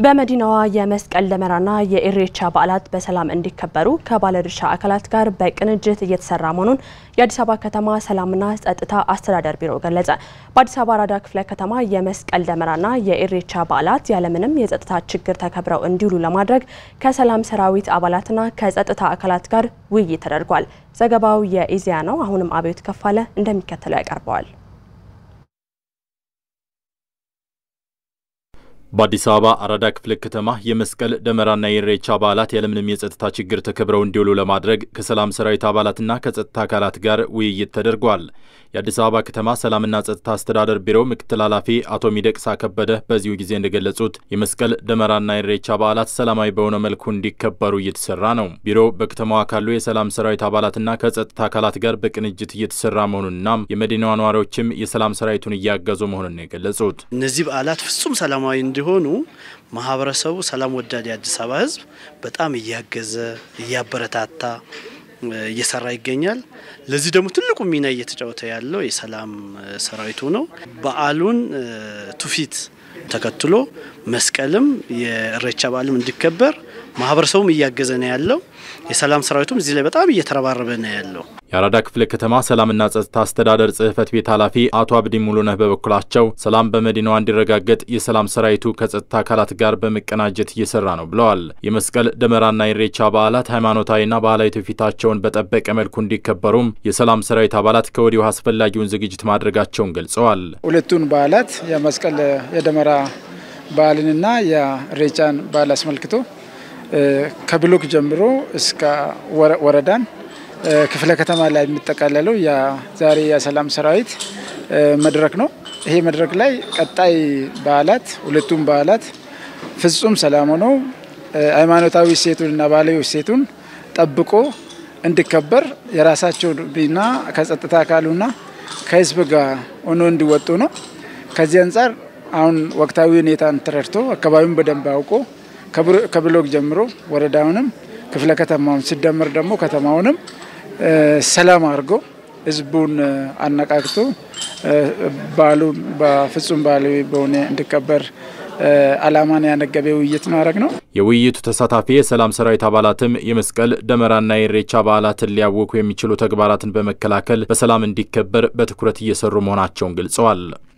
በመዲናዋ የመስቀል ደመራና የኢሬቻ በዓላት በሰላም እንዲከበሩ ከባለድርሻ አካላት ጋር በቅንጅት እየተሰራ መሆኑን የአዲስ አበባ ከተማ ሰላምና ጸጥታ አስተዳደር ቢሮ ገለጸ። በአዲስ አበባ አራዳ ክፍለ ከተማ የመስቀል ደመራና የኢሬቻ በዓላት ያለምንም የጸጥታ ችግር ተከብረው እንዲውሉ ለማድረግ ከሰላም ሰራዊት አባላትና ከጸጥታ አካላት ጋር ውይይት ተደርጓል። ዘገባው የኢዜአ ነው። አሁንም አብዮት ከፋለ እንደሚከተለው ያቀርበዋል። በአዲስ አበባ አራዳ ክፍለ ከተማ የመስቀል ደመራና የኢሬቻ በዓላት ያለምንም የጸጥታ ችግር ተከብረው እንዲውሉ ለማድረግ ከሰላም ሰራዊት አባላትና ከጸጥታ አካላት ጋር ውይይት ተደርጓል። የአዲስ አበባ ከተማ ሰላምና ጸጥታ አስተዳደር ቢሮ ምክትል ኃላፊ አቶ ሚደቅሳ ከበደ በዚሁ ጊዜ እንደገለጹት የመስቀል ደመራና የኢሬቻ በዓላት ሰላማዊ በሆነ መልኩ እንዲከበሩ እየተሰራ ነው። ቢሮው በከተማዋ ካሉ የሰላም ሰራዊት አባላትና ከጸጥታ አካላት ጋር በቅንጅት እየተሰራ መሆኑንና የመዲናዋ ነዋሪዎችም የሰላም ሰራዊቱን እያገዙ መሆኑን ነው የገለጹት። እነዚህ በዓላት ፍጹም ሰላማዊ እንዲሆኑ ማህበረሰቡ ሰላም ወዳድ የአዲስ አበባ ሕዝብ በጣም እያገዘ እያበረታታ እየሰራ ይገኛል። ለዚህ ደግሞ ትልቁ ሚና እየተጫወተ ያለው የሰላም ሰራዊቱ ነው። በዓሉን ትውፊት ተከትሎ መስቀልም የኢሬቻ በዓልም እንዲከበር ማህበረሰቡም እያገዘ ነው ያለው። የሰላም ሰራዊቱም እዚህ ላይ በጣም እየተረባረበ ነው ያለው። የአራዳ ክፍለ ከተማ ሰላምና ጸጥታ አስተዳደር ጽህፈት ቤት ኃላፊ አቶ አብዲ ሙሉነህ በበኩላቸው ሰላም በመዲናዋ እንዲረጋገጥ የሰላም ሰራዊቱ ከጸጥታ አካላት ጋር በመቀናጀት እየሰራ ነው ብለዋል። የመስቀል ደመራና ኢሬቻ በዓላት ሃይማኖታዊና ባህላዊ ትውፊታቸውን በጠበቀ መልኩ እንዲከበሩም የሰላም ሰራዊት አባላት ከወዲሁ አስፈላጊውን ዝግጅት ማድረጋቸውን ገልጸዋል። ሁለቱን በዓላት የመስቀል የደመራ በዓልንና የኢሬቻን በዓል አስመልክቶ ከብሎክ ጀምሮ እስከ ወረዳን ክፍለ ከተማ ላይ የሚጠቃለለው ዛሬ የሰላም ሰራዊት መድረክ ነው። ይሄ መድረክ ላይ ቀጣይ በዓላት ሁለቱም በዓላት ፍጹም ሰላም ሆነው ሃይማኖታዊ እሴቱንና ባህላዊ እሴቱን ጠብቆ እንዲከበር የራሳቸው ሚና ከጸጥታ አካሉና ከህዝብ ጋር ሆኖ እንዲወጡ ነው። ከዚህ አንጻር አሁን ወቅታዊ ሁኔታን ተረድቶ አካባቢውን በደንብ አውቆ ከብሎክ ጀምሮ ወረዳውንም ክፍለ ከተማውን ሲደመር ደግሞ ከተማውንም ሰላም አድርጎ ህዝቡን አነቃቅቶ በዓሉን በፍጹም ባህላዊ በሆነ እንዲከበር ዓላማን ያነገበ ውይይት ነው ያደረግ ነው። የውይይቱ ተሳታፊ የሰላም ሰራዊት አባላትም የመስቀል ደመራና የኢሬቻ በዓላትን ሊያውኩ የሚችሉ ተግባራትን በመከላከል በሰላም እንዲከበር በትኩረት እየሰሩ መሆናቸውን ገልጸዋል።